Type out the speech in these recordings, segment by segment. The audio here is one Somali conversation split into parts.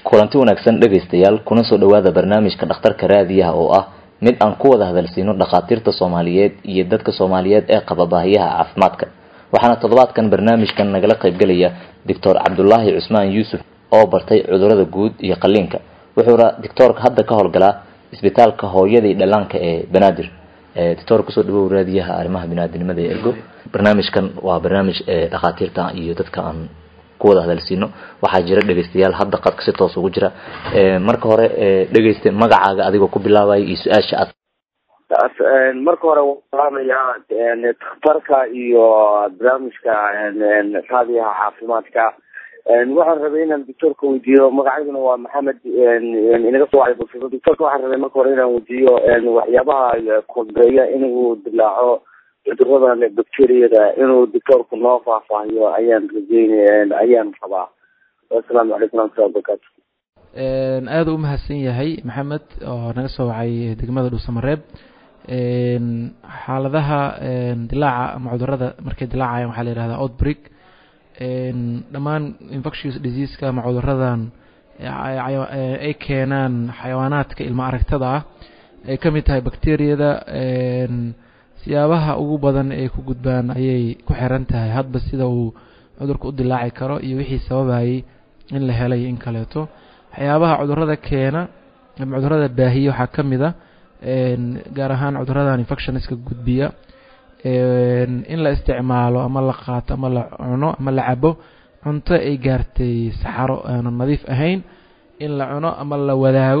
kulanti wanaagsan dhegaystayaal kuna soo dhawaada barnaamijka dhakhtarka raadiyaha oo ah mid aan ku wada hadalsiino dhakhaatiirta soomaaliyeed iyo dadka soomaaliyeed ee qaba baahiyaha caafimaadka waxaana toddobaadkan barnaamijkan nagala qaybgelaya doctor cabdulaahi cusmaan yuusuf oo bartay cudurada guud iyo qaliinka wuxuuna doctoorka hadda ka howlgalaa isbitaalka hooyadii dhallaanka ee banaadir doctor kusoo dhawow raadiyaha arrimaha binaadinimada ee ergo barnaamijkan waa barnaamij dhakhaatiirta iyo dadka aan ku wada hadalsiino waxaa jira dhegaystayaal hadda qadka si toos ugu jira marka hore dhegayste magacaaga adigoo ku bilaabaya iyo su-aasha aad marka hore waalaamayaa takhtarka iyo barnaamijka raadiyaha caafimaadka waxaan rabay inaan doctoorka weydiiyo magacayduna waa maxamed inaga soo wacay bulshada doctoorka waxaan rabay marka hore inaan weydiiyo waxyaabaha kobeeya inuu dilaaco cuduradan bacteriyada inuu doctoorku noo faahfaahiyo ayaan rajeynaya ayaan rabaa assalaamu calaykum waraxmatullahi wabarakaatu aada u mahadsan yahay maxamed oo naga soo wacay degmada dhuusamareeb xaaladaha dilaaca ama cudurada markay dilaacayaan waxaa la yihahdaa outbreak dhammaan infectious diseaseka ama cuduradan ay keenaan xayawaanaadka ilma aragtada ah ay ka mid tahay bacteriyada siyaabaha ugu badan ay ku gudbaan ayay ku xiran tahay hadba sida uu cudurka u dilaaci karo iyo wixii sababayay in la helay in kaleeto waxyaabaha cudurada keena ama cudurada baahiya waxaa ka mid a gaar ahaan cuduradan infectionska gudbiya in la isticmaalo ama la qaato ama la cuno ama la cabo cunto ay gaartay saxaro aanu nadiif ahayn in la cuno ama la wadaago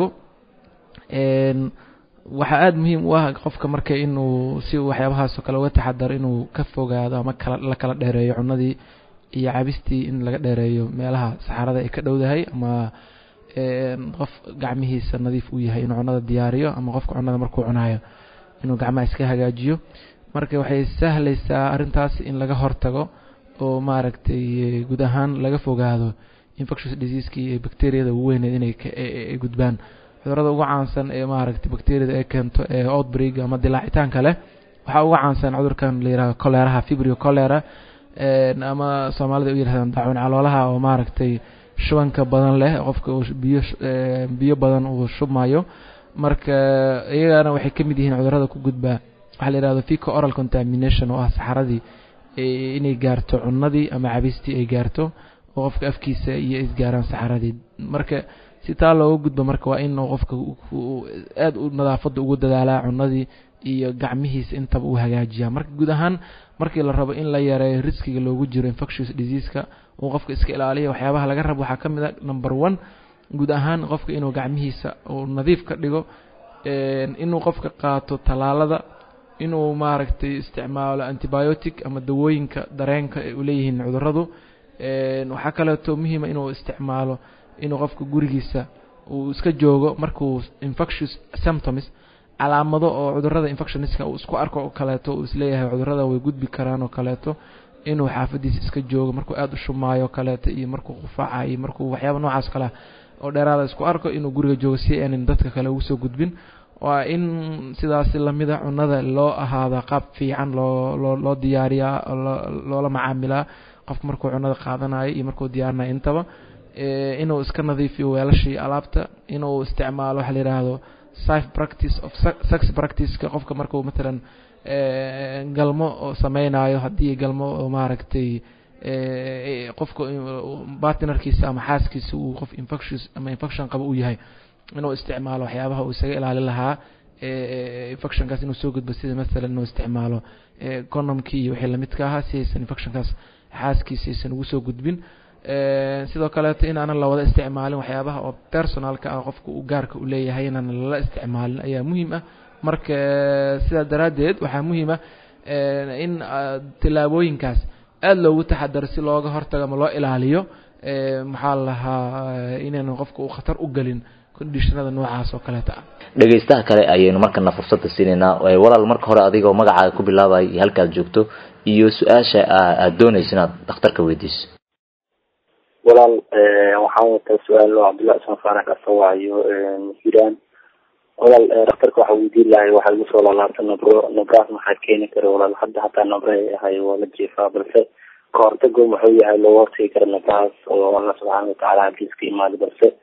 waxaa aada muhiim u ah qofka marka inuu si waxyaabahaasoo kale uga taxadaro inuu ka fogaado ama kala la kala dheereeyo cunadii iyo cabistii in laga dheereeyo meelaha saxarada ay ka dhowdahay ama qof gacmihiisa nadiif uu yahay inuu cunada diyaariyo ama qofka cunada markuu cunayo inuu gacmaha iska hagaajiyo marka waxay sahlaysaa arrintaas in laga hortago oo maaragtay guud ahaan laga fogaado infectious diseasekii iyo bacteriyada ugu weyneed inay ay gudbaan cudurada ugu caansan ee maaragtay bacteriyada ay keento ee outbreak ama dilaacitaanka leh waxaa uga caansan cudurkan la yihahdo coleraha fibrio colera ama soomaalida u yirahdaan daacuun caloolaha oo maaragtay shubanka badan leh qofka biyo biyo badan uu shubmayo marka iyagana waxay ka mid yihiin cudurada ku gudbaa waxaa la yihahdo fico oral contamination oo ah saxaradii inay gaarto cunadii ama cabistii ay gaarto oo qofka afkiisa iyo isgaaraan saxaradii marka si taa looga gudbo marka waa in qofka aada u nadaafada ugu dadaalaa cunadii iyo gacmihiisa intaba uu hagaajiyaa marka guud ahaan markii la rabo in la yareeyo riskiga loogu jiro infectious diseaseka uu qofka iska ilaaliya waxyaabaha laga rabo waxaa ka mid a number one guud ahaan qofka inuu gacmihiisa uu nadiif ka dhigo inuu qofka qaato tallaalada inuu maaragtay isticmaalo antibiotic ama dawooyinka dareenka ay uleeyihiin cuduradu waxaa kaleeto muhiima inuu isticmaalo inuu qofka gurigiisa uu iska joogo markuu infectious symptoms calaamado oo cudurada infectioniska uu isku arko oo kaleeto uu isleeyahay cudurada way gudbi karaan oo kaleeto inuu xaafadiisa iska joogo markuu aada u shumaayo o kaleeto iyo markuu qufaaca iyo markuu waxyaaba noocaas kale oo dheeraada isku arko inuu guriga joogo si aanan dadka kale ugu soo gudbin waa in sidaasi lamida cunada loo ahaada qaab fiican loo loo loo diyaariyaa loola macaamilaa qofka markuu cunada qaadanayo iyo markuu diyaarinayo intaba inuu iska nadiifiyo weelashii alaabta inuu isticmaalo waxa la yidhaahdo sif practice of sex practiceka qofka markuu matalan galmo sameynayo haddii galmo oo maaragtay qofka bartnerkiisa ama xaaskiisa uu qof infectious ama infection qaba uu yahay inuu isticmaalo waxyaabaha uu isaga ilaali lahaa infectionkaas inuu soo gudbo sida matalan inuu isticmaalo condomkii iyo wixii lamidka ahaa si aysan infectionkaas xaaskiisa aysan ugu soo gudbin sidoo kaleeto in aanan lawada isticmaalin waxyaabaha oo personalka ah qofka uu gaarka u leeyahay inaanan lala isticmaalin ayaa muhiim ah marka sidaa daraaddeed waxaa muhiim ah in tillaabooyinkaas aada loogu taxadaro si looga hortago ama loo ilaaliyo maxaa la lahaa inaynan qofka uu khatar u gelin conditionada noocaas oo kaleeta ah dhegaystaha kale ayaynu markana fursadda siinaynaa walaal marka hore adigoo magacaaga ku bilaabaya iyo halkaad joogto iyo su-aasha aada doonayso inaad dhakhtarka weydiiso walaal waxaan wataa su-aal oo cabdullahi ismaan faarax kasawaayo hiiraan walaal dhakhtarka waxaa weydiin lahay waxaa igu soo laalaabta nabro nabraas maxaa keeni kara walaal hadda hataa nabre ahay waa la jeefaa balse kahortago muxuu yahay looga hortagi kara nabrahaas oo allah subxaana watacaala hadiis ka imaada balse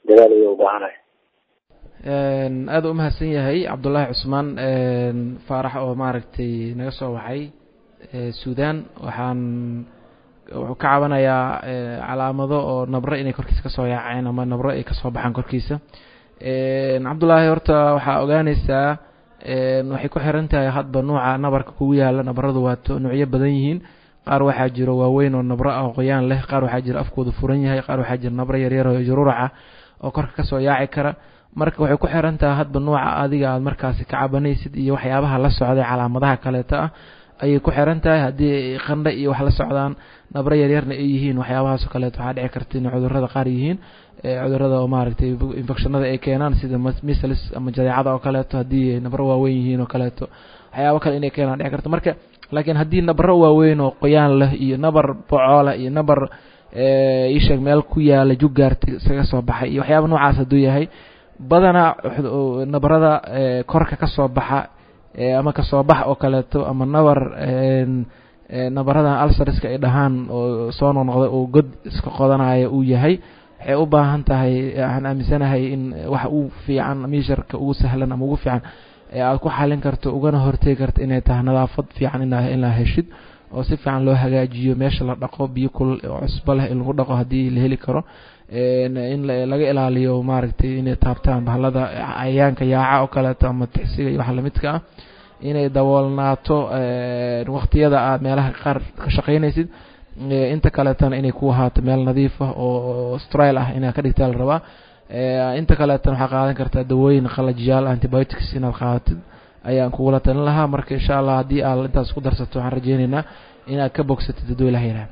dadaal ayay u baahanahay aada u mahadsan yahay cabdullaahi cusmaan faarax oo maaragtay naga soo waxay suudan waxaan wuxuu ka cabanayaa calaamado oo nabro inay korkiisa kasoo yaaceen ama nabro ay kasoo baxaan korkiisa cabdullaahi horta waxaa ogaaneysaa waxay ku xiran tahay hadba nuuca nabarka kugu yaala nabaradu waa nuucyo badan yihiin qaar waxaa jiro waaweyn oo nabro ah oo qoyaan leh qaar waxaa jiro afkoodu furan yahay qaar waxaa jiro nabro yaryar oo juruuraca oo korka kasoo yaaci kara marka waxay ku xiran tahay hadba nuuca adiga aad markaasi ka cabanaysid iyo waxyaabaha la socday calaamadaha kaleeto ah ayay ku xiran tahay haddii qandha iyo wax la socdaan nabro yaryarna ay yihiin waxyaabahaasoo kaleeto waxaa dhici karta inay cudurada qaar yihiin cudurada oo maaragtay infectionada ay keenaan sida misls ama jadeecada oo kaleeto haddii nabro waaweyn yihiin oo kaleeto waxyaabo kale inay keenaan dhici karta marka laakiin haddii nabro waaweyn oo qoyaan leh iyo nabar bocoola iyo nabar isheeg meel ku yaala juggaarta isaga soo baxay iyo waxyaaba noocaas hadduu yahay badanaa nabarada korka kasoo baxa ama kasoo bax oo kaleeto ama nabar nabaradan alsariska ay dhahaan oo soo noqnoqda oo god iska qodanaya uu yahay waxay u baahan tahay waxaan aaminsanahay in wax u fiican miisharka ugu sahlan ama ugu fiican ee aad ku xalin karto ugana hortegi karto inay tahay nadaafad fiican inaa heshid oo si fiican loo hagaajiyo meesha la dhaqo biyo kulul oo cusbo leh in lagu dhaqo haddii la heli karo in laga ilaaliyo maaragtay inay taabtaan bahalada cayayaanka yaaca oo kaleeto ama tixsiga iyo wax lamidka ah inay daboolnaato waqtiyada aad meelaha qaar ka shaqaynaysid inta kaleetana inay ku ahaato meel nadiif ah oo strile ah inaad ka dhigtaa la rabaa inta kaleetana waxaa qaadan kartaa dawooyin qalajiyaal antibiotics inaad qaadatid ayaan kugula talin lahaa marka insha allah haddii aad intaas ku darsato waxaan rajeyneynaa inaad ka bogsatid hadduu ilaha yidhaha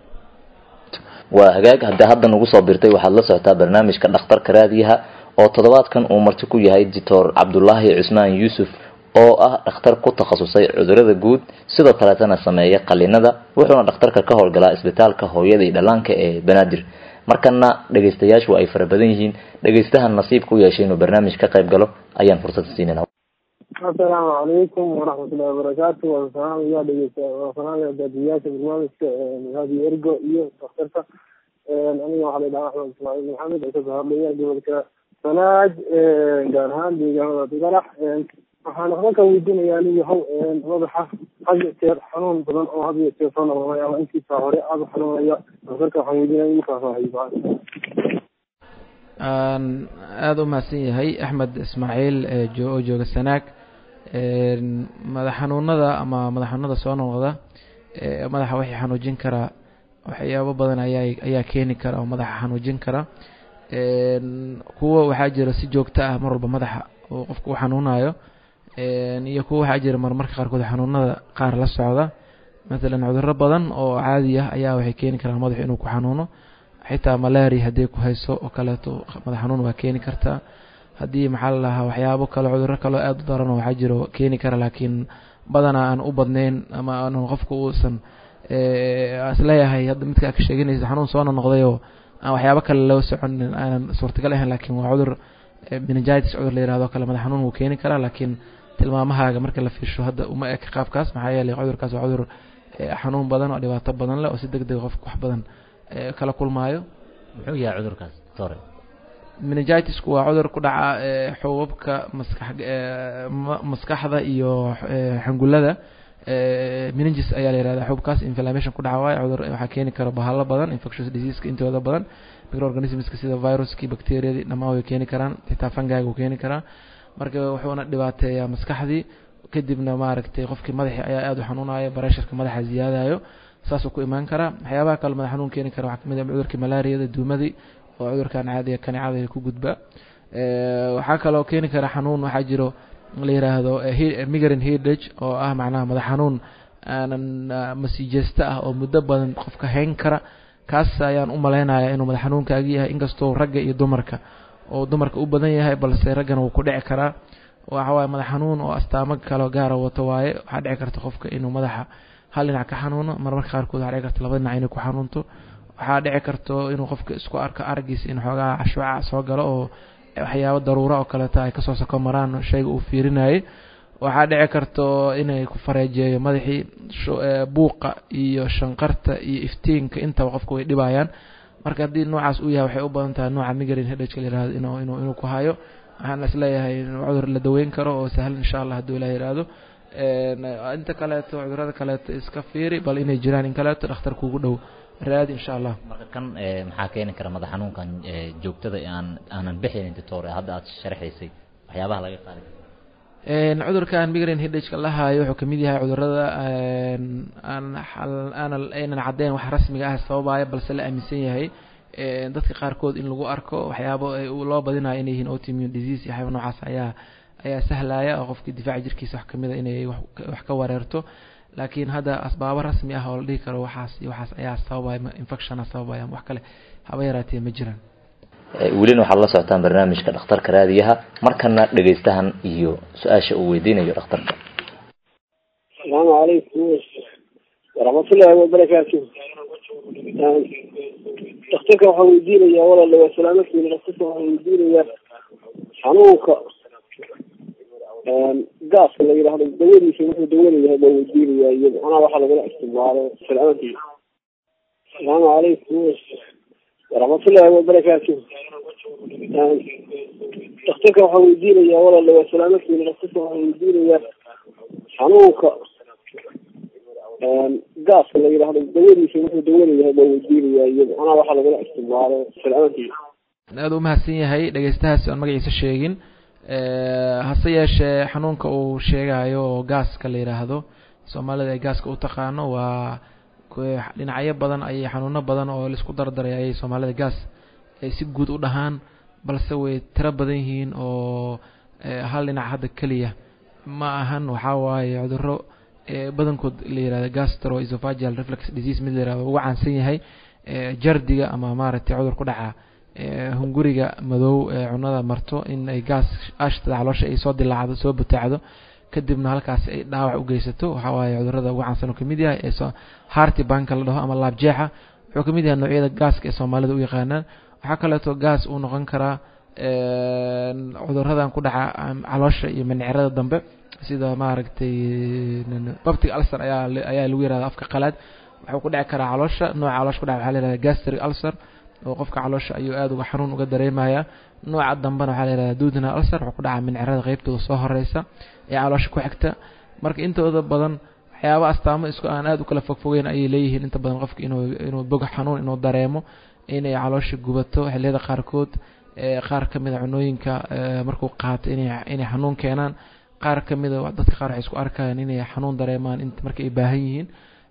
waa hagaag haddii hadda nagu soo birtay waxaad la socotaa barnaamijka dhakhtarka raadiyaha oo toddobaadkan uu marti ku yahay doctor cabdulaahi cusmaan yuusuf oo ah dhakhtar ku takhasusay cudurada guud sidoo kaleetana sameeya qalinada wuxuuna dhakhtarka ka howlgalaa isbitaalka hooyada iyo dhallaanka ee banaadir markana dhegeystayaashu ay fara badan yihiin dhegeystahan nasiibka u yeeshay inuu barnaamij ka qayb galo ayaan fursad siinana asalaamu calaykum waraxmatullahi wabarakaatu waa salaamaya dhegeysta waa salaamaya daadiyaasha barnaamijka raadiyo ergo iyo daktarka aniga waxaa la dhahaa axmed ismaaciil maxamed oo kasoo hadlaya gobolka sanaaj gaar ahaan deegaanada digalax waxaan waxba ka weydiinayaa aniga how madaxa had iyo jeer xanuun badan oo had iyo jeer soo noqonaya ama intiisa hore aada u xanuunaya daktarka waxaan weydiinaya igu faahfaahiyo aada u mahadsan yahay axmed ismaaciil oo jooga sanaag madax xanuunada ama madax xanuunada soo noqda madaxa waxay xanuujin karaa waxyaabo badan ayaa ayaa keeni kara oo madaxa xanuujin kara kuwa waxaa jira si joogto ah mar walba madaxa oo qofka u xanuunayo iyo kuwa waxaa jira marmarka qaarkood xanuunada qaar la socda matalan cuduro badan oo caadi ah ayaa waxay keeni karaan madaxu inuu ku xanuuno xitaa malaria hadday ku hayso oo kaleeto madax xanuun waa keeni kartaa haddii maxaa la dhahaa waxyaabo kale cuduro kaleo aada u daran oo waxaa jiro keeni kara laakiin badanaa aan u badnayn ama aan qofka uusan isleeyahay hadda midkaa ka sheeganaysa xanuun soo noqdayoo aan waxyaabo kale loo soconin aanan suurtagal ahayn laakiin waa cudur meningitis cudur la yirahdo kale madax xanuun wuu keeni karaa laakiin tilmaamahaaga marka la fiirsho hadda uma eka qaabkaas maxaa yeelay cudurkaas waa cudur xanuun badan oo dhibaato badan leh oo si deg deg qofka wax badan kala kulmaayo muxuu yahay cudurkaas tore meningitisku waa cudur ku dhaca xubabka maskax maskaxda iyo xangulada meningis ayaa la yihahda xubkaas inflammation ku dhaca waayo cudur waxaa keeni kara bahalo badan infectious diseaseka intooda badan microorganismska sida viruskii bacteriadii dhammaan way keeni karaan xitaa fangaaga wuu keeni karaa marka wuxuuna dhibaateeyaa maskaxdii kadibna maaragtay qofkii madaxii ayaa aada u xanuunaya baresharka madaxa ziyaadayo saasuu ku imaan karaa waxyaabaha kale madax xanuun keeni kara waxaa kamid ah cudurkii malaariyada duumadii oo cudurkan caadiga kanicada ku gudba waxaa kaloo keeni kara xanuun waxaa jiro la yiraahdo migarin hidage oo ah macnaha madax xanuun aanan masiijeesta ah oo muddo badan qofka hayn kara kaas ayaan u malaynaya inuu madax xanuunkaagi yahay inkastoo ragga iyo dumarka oo dumarka u badan yahay balse raggana wuu ku dhici karaa waxa waaye madax xanuun oo astaamo kaloo gaara wato waaye waxaa dhici karta qofka inuu madaxa hal dhinac ka xanuuno marmarka qaarkood waxaa dhici karta laba dhinac inay ku xanuunto waxaa dhici karto inuu qofka isku arko aragiisa in xoogaa cashwaca soo galo oo waxyaabo daruura oo kaleeta ay kasoo soko maraan shayga uu fiirinayay waxaa dhici karto inay ku fareejeeyo madaxii buuqa iyo shanqarta iyo iftiinka intaba qofka way dhibayaan marka haddii noocaas uu yahay waxay u badan tahay nooca migraine headache la yihahdo inuu inuu inuu ku hayo waxaan isleeyahay cudur la daweyn karo oo sahlan insha allah hadduu ilaah yihahdo inta kaleeto cudurada kaleeto iska fiiri bal inay jiraan in kaleeto dhakhtar kugu dhow raadi insha allah marka kan maxaa keeni kara madax xanuunkan joogtada aan aanan bixinin doctor hadda aad sharxaysay waxyaabaha laga qaadi cudurkan migraine headache la hayo wuxuu kamid yahay cudurada aan aanan aynan caddeyn wax rasmiga ah sababaya balse la aaminsan yahay dadka qaarkood in lagu arko waxyaabo loo badinayo inay yihiin autoimmune disease iyo waxyaaba noocaas ayaa ayaa sahlaya oo qofkii difaaca jirkiisa wax kamid a inay wax ka wareerto laakiin hadda asbaabo rasmi ah oo la dhihi karo waxaas iyo waxaas ayaa sababaya infectiona sababaya wax kale haba yaraatee ma jiraan welina waxaad la socotaan barnaamijka dhakhtarka raadiyaha markana dhegaystahan iyo su-aasha uu weydiinayo dhakhtarka asalaamu calaykum waraxmatullaahi wabarakaatu dhakhtarka waxaa weydiinayaa walaala waa salaamadkiina dhakhtarka waxaa weydiinayaa xanuunka gaaska la yidhaahdo dawadiisa wuxuu dawada yahay baa weydiinayaa iyo macnaha waxaa lagula isticmaalo salaamadkiina asalaamu calaykum waraxmatullaahi wabarakaatu dhakhtarka waxaa weydiinayaa walaala waa salaamadkiina dhakhtarka waxaa weydiinayaa xanuunka gaaska la yidhaahdo dawadiisa wuxuu dawada yahay baa weydiinayaa iyo macnaha waxaa lagula isticmaalo salaamadkiina aada u mahadsan yahay dhegeystahaasi aan magaciisa sheegin hase yeeshee xanuunka uu sheegayo oo gaaska la yidhaahdo soomaalida ay gaaska u taqaano waa dhinacyo badan ayay xanuuno badan oo laisku dardaray ayay soomaalida gaas ay si guud u dhahaan balse way tiro badan yihiin oo hal dhinac hadda keliya ma ahan waxaa waaye cuduro badankood la yihahdo gastro esophageal reflex disease mid la yihahdo ugu caansan yahay jardiga ama maaragtay cudur ku dhaca hunguriga madow ee cunada marto in ay gaas ashtada caloosha ay soo dilaacdo soo butaacdo kadibna halkaas ay dhaawac u geysato waxaa waaye cudurada ugu caansan uu kamid yahay ee harti banka la dhaho ama laabjeexa wuxuu kamid yahay noocyada gaaska ee soomaalida u yaqaanaan waxaa kaleeto gaas uu noqon karaa cuduradan ku dhaca caloosha iyo manicirada dambe sida maaragtay babtig ulcer ayaa ayaa lagu yihahda afka qalaad wuxuu ku dhici karaa caloosha nooca caloosha ku dhaca waxaa la yihahda gastric ulcer oo qofka caloosha ayuu aada uga xanuun uga dareemaya nooca dambena waxaa la yihahda duudna ulcer wuxuu ku dhaca mincirada qeybtooda soo horeysa ee caloosha ku xigta marka intooda badan waxyaaba astaamo isku aan aada u kala fogfogeyn ayay leeyihiin inta badan qofka inuu inuu bog xanuun inuu dareemo inay caloosha gubato xilliyada qaarkood qaar kamid a cunooyinka markuu qaato inay inay xanuun keenaan qaar kamid a dadka qaar waxay isku arkayaan inay xanuun dareemaan int marka ay baahan yihiin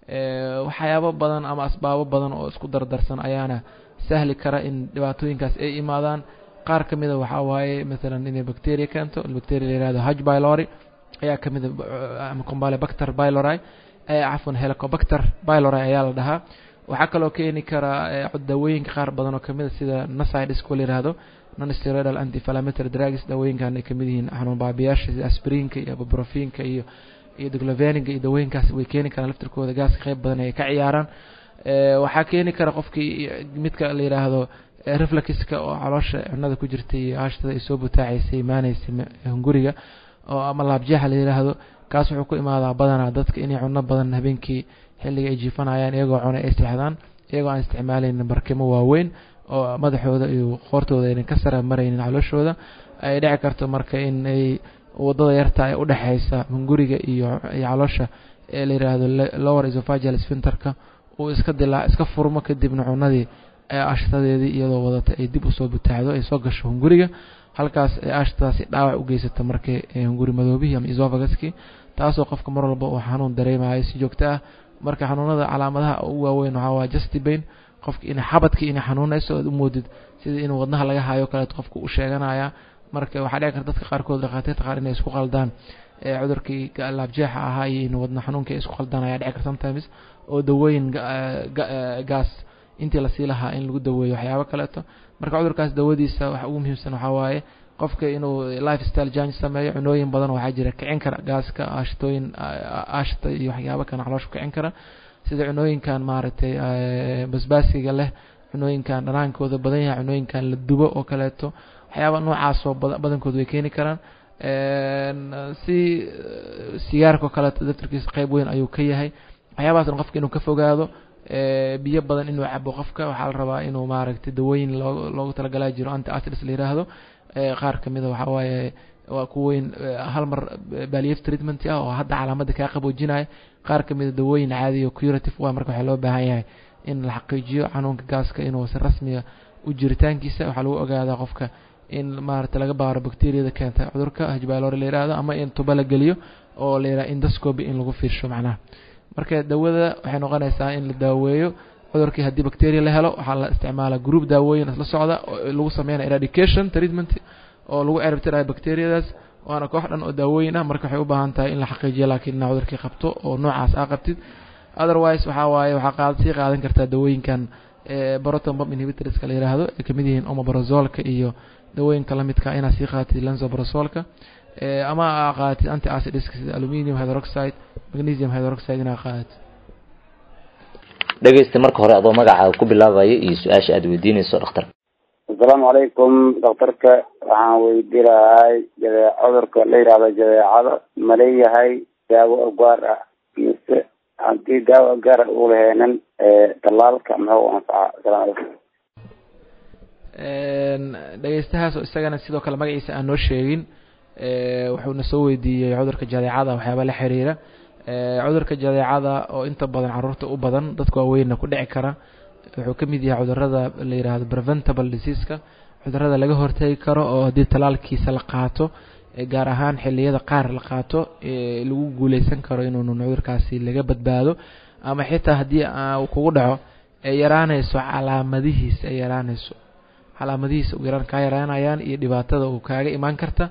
waxyaabo badan ama asbaabo badan oo isku dardarsan ayaana sahli kara in dhibaatooyinkaas ay imaadaan qaar kamid a waxaa waaye maalan inay bacteria keento bacteria la yihahdo haj bylori ayaa kamid a ama combale bacter bylori cafwan helicobacter bylori ayaa la dhahaa waxaa kaloo keeni kara dawooyinka qaar badan oo kamid a sida nasidesko la yihahdo nonsteroidal anti-inflammatory drugs dawooyinkan ay kamid yihiin xanuun baabiyaasha sida aspirinka iyo buprofinka iyo iyo dogloveniga iyo dawooyinkaas way keeni karaan laftirkooda gaaska qeyb badan ay ka ciyaaraan waxaa keeni kara qofkii midka la yidhaahdo reflexka oo caloosha cunada ku jirtay iyo ashtada ay soo butaacaysay imaanaysay hunguriga oo ama laabjeexa la yidhaahdo kaas wuxuu ku imaadaa badanaa dadka inay cuno badan habeenkii xilliga ay jiifanayaan iyagoo cuna ay seexdaan iyagoo aan isticmaalaynin barkimo waaweyn oo madaxooda iyo qoortooda aynan ka sara maraynin calooshooda ay dhici karto marka in ay wadada yarta ee udhexeysa hunguriga iyo iyo caloosha ee la yidhaahdo lower esophageal sphinterka uu iska dilaa iska furmo kadibna cunadii ashtadeedii iyadoo wadata ay dib usoo butaacdo ay soo gasho hunguriga halkaas ee ashtadaasi dhaawac u geysata markay hunguri madoobihii ama esophaguskii taasoo qofka mar walba uu xanuun dareemayo si joogto ah marka xanuunada calaamadaha ugu waaweyn waxaa waa justibain qofki in xabadkii inay xanuunayso oad umoodid sida inuu wadnaha laga hayo kaleet qofka u sheeganaya marka waxaa dhici karta dadka qaarkood dhakhaatiirta qaar inay isku qaldaan cudurkii laabjeexa ahaa iyo in wadna xanuunka ay isku qaldaan ayaa dhici karta sometimes oo dawooyin gaas intii lasii lahaa in lagu daweeyo waxyaabo kaleeto marka cudurkaas dawadiisa waxa ugu muhiimsan waxaa waaye qofka inuu life style change sameeyo cunooyin badan waxaa jira kicin kara gaaska ashtooyin ashta iyo waxyaabo kana caloosha kicin kara sida cunooyinkan maaragtay basbaasiga leh cunooyinkan dhanaankooda badan yahay cunooyinkan la dubo oo kaleeto waxyaaba noocaasoo badankood way keeni karaan si sigaarka oo kaleeto daftarkiisa qeyb weyn ayuu ka yahay waxyaabahaasna qofka inuu ka fogaado biyo badan inuu cabo qofka waxaa la rabaa inuu maaragtay dawooyin loo loogu talagalaa jiro anti acids la yiraahdo qaar kamid a waxaa waaye waa kuweyn hal mar baliyef treatment ah oo hadda calaamada kaa qaboojinaya qaar kamid a dawooyin caadiya curative waa marka waxaa loo baahan yahay in la xaqiijiyo xanuunka gaaska inuu si rasmiga u jiritaankiisa waxaa lagu ogaadaa qofka in maarata laga baaro bacteriada keenta cudurka hajbalore la yihahdo ama in tuba la geliyo oo la yihahdo indoscopy in lagu fiirsho macnaha marka dawada waxay noqonaysaa in la daaweeyo cudurkii haddii bacteria la helo waxaa la isticmaala group daawooyin isla socda oo lagu sameynaya eradication treatment oo lagu ceribtirayo bacteriadaas waana koox dhan oo daawooyin ah marka waxay u baahan tahay in la xaqiijiyo laakiin inaa cudurkii qabto oo noocaas aa qabtid otherwise waxaa waaye waxaa qaad sii qaadan kartaa dawooyinkan proton pump inhibitorska la yiraahdo ay kamid yihiin omeprazolka iyo dawooyinka lamidka inaad sii qaadatid lanzoprazolka ama aa qaadatid anti acids sida aluminium hydroxide magnesium hydroxide inaad qaadatid dhegeysta marka hore adoo magacaaga ku bilaabaya iyo su-aasha aada weydiinayso dhakhtarka asalaamu calaykum dhakhtarka waxaan weydiinahay jadee cudurka la yihahdo jadeecada ma leeyahay daawo gaar ah mise haddii daawo gaar ah uu laheenan talaalka muxuu anfacaa asalaamu calaykum dhegeystahaas oo isagana sidoo kale magaciisa aan noo sheegin wuxuuna soo weydiiyey cudurka jadeecada waxyaaba la xiriira cudurka jadeecada oo inta badan caruurta u badan dadka waaweynna ku dhici kara wuxuu ka mid yahay cudurada la yihahdo preventable diseaska cudurada laga hortegi karo oo haddii talaalkiisa la qaato gaar ahaan xiliyada qaar la qaato lagu guuleysan karo inuunun cudurkaasi laga badbaado ama xitaa haddii kugu dhaco ay yaraanayso calaamadihiisa ay yaraanayso calaamadihiisa u yaraan kaa yaraanayaan iyo dhibaatada uu kaaga imaan karta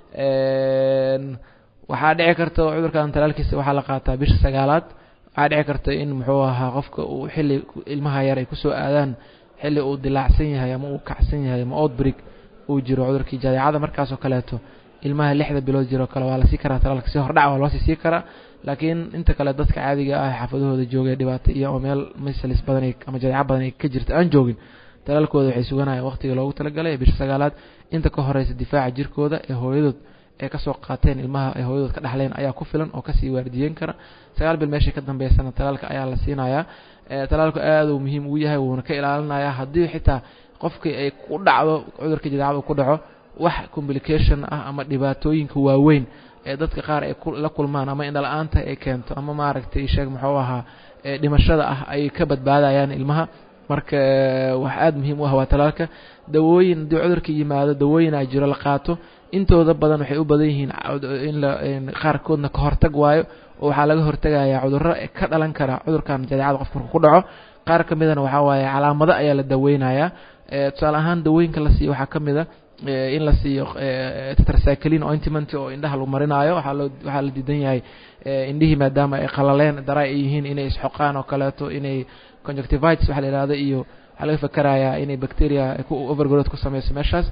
waxaa dhici karta cudurkan talaalkiisa waxaa la qaataa bisha sagaalaad waxaa dhici karta in muxuu ahaa qofka uu xilli ilmaha yar ay kusoo aadaan xilli uu dilaacsan yahay ama uu kacsan yahay ama outbreak uu jiro cudurkii jadeecada markaasoo kaleeto ilmaha lixda bilood jiro kale waa lasii karaa talaalka si hordhac waa loosii sii karaa laakiin inta kale dadka caadiga ah xaafadahooda joogay dhibaato iyo ama meel misalis badan ama jadeeco badan ay ka jirta aan joogin talaalkooda waxay suganayaan waqtiga loogu talagalay bisha sagaalaad inta ka horeysa difaaca jirkooda ee hooyadood ee kasoo qaateen ilmaha ay hooyadood ka dhexleen ayaa ku filan oo kasii waardiyeyn kara sagaal bil meeshay ka dambeysana talaalka ayaa la siinayaa talaalku aad uu muhiim ugu yahay wuuna ka ilaalinayaa haddii xitaa qofkii ay ku dhacdo cudurka jadeecada ku dhaco wax complication ah ama dhibaatooyinka waaweyn ee dadka qaar ay la kulmaan ama indhala-aanta ay keento ama maaragtay sheeg muxuu ahaa dhimashada ah ay ka badbaadayaan ilmaha marka wax aada muhiim u ah waa talaalka dawooyin haddii cudurka yimaado dawooyin a jiro la qaato intooda badan waxay u badan yihiin in la qaarkoodna ka hortag waayo oo waxaa laga hortagayaa cudurro ka dhalan kara cudurkan jadeecada qofka marku ku dhaco qaar ka midana waxaa waaye calaamado ayaa la daweynayaa tusaale ahaan dawooyinka la siiyo waxaa ka mid a in la siiyo tetracyclin ointment oo indhaha lagu marinaayo waxaa loo waxaa la diidan yahay indhihii maadaama ay qalaleen daraa ay yihiin inay isxoqaan oo kaleeto inay conjunctivitis waxa la yihahdo iyo waxaa laga fakerayaa inay bacteria ku overgrowth ku sameyso meeshaas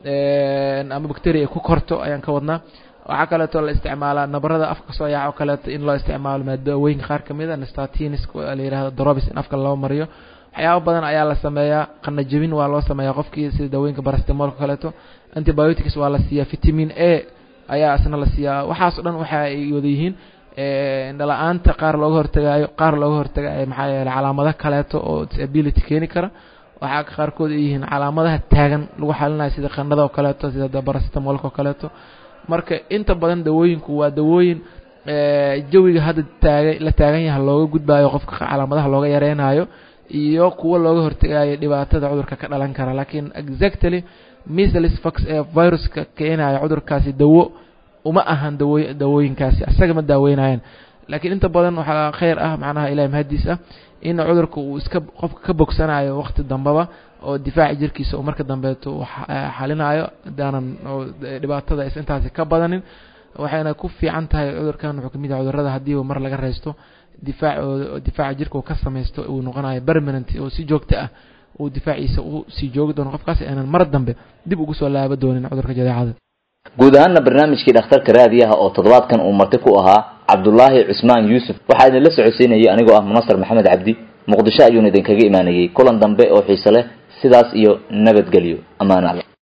ama bacteria ay ku korto ayaan ka wadnaa waxaa kaleeto la isticmaalaa nabarada afka soo yaac oo kaleeto in loo isticmaalo maadawooyinka qaar kamid a nastatins la yihahdo drobis in afka loo mariyo waxyaaba badan ayaa la sameeyaa qanajabin waa loo sameeyaa qofkii sida dawooyinka barastemolka kaleeto antibiotics waa la siiyaa vitamin a ayaa isna la siiyaa waxaas o dhan waxa ay wada yihiin indhala-aanta qaar looga hortagaayo qaar looga hortagayo maxaa yeele calaamado kaleeto oo disability keeni kara waxaa qaarkood ay yihiin calaamadaha taagan lagu xalinayo sida qandhada oo kaleeto sida barastemolka oo kaleeto marka inta badan dawooyinku waa dawooyin jawiga hadda taaga la taagan yaha looga gudbayo qofka calaamadaha looga yareynayo iyo kuwo looga hortagayo dhibaatada cudurka ka dhalan kara laakiin exactly measles fox ee viruska keenayo cudurkaasi dawo uma ahan dawo dawooyinkaasi asaga ma daaweynayaan laakiin inta badan waxaa kheyr ah macnaha ilahi mahadiis ah in cudurka uu iska qofka ka bogsanayo waqti dambaba oo difaaci jirkiisa uu marka dambeeto uu xalinayo hadaanan dhibaatada aysa intaasi ka badanin waxayna ku fiican tahay cudurkan wuxuu kamid yahay cudurada haddiiba mar laga reysto difaac difaaca jirka uu ka samaysto uu noqonayo permanent oo si joogto ah uu difaaciisa u sii joogi doono qofkaas aanan mar dambe dib ugu soo laaba doonin cudurka jadeecada guud ahaanna barnaamijkii dhakhtarka raadiyaha oo toddobaadkan uu marti ku ahaa cabdulaahi cusmaan yuusuf waxaa idinla socodsiinayay anigoo ah munasar maxamed cabdi muqdisho ayuuna idinkaga imaanayey kulan dambe oo xiise leh sidaas iyo nabadgelyo ammaan alla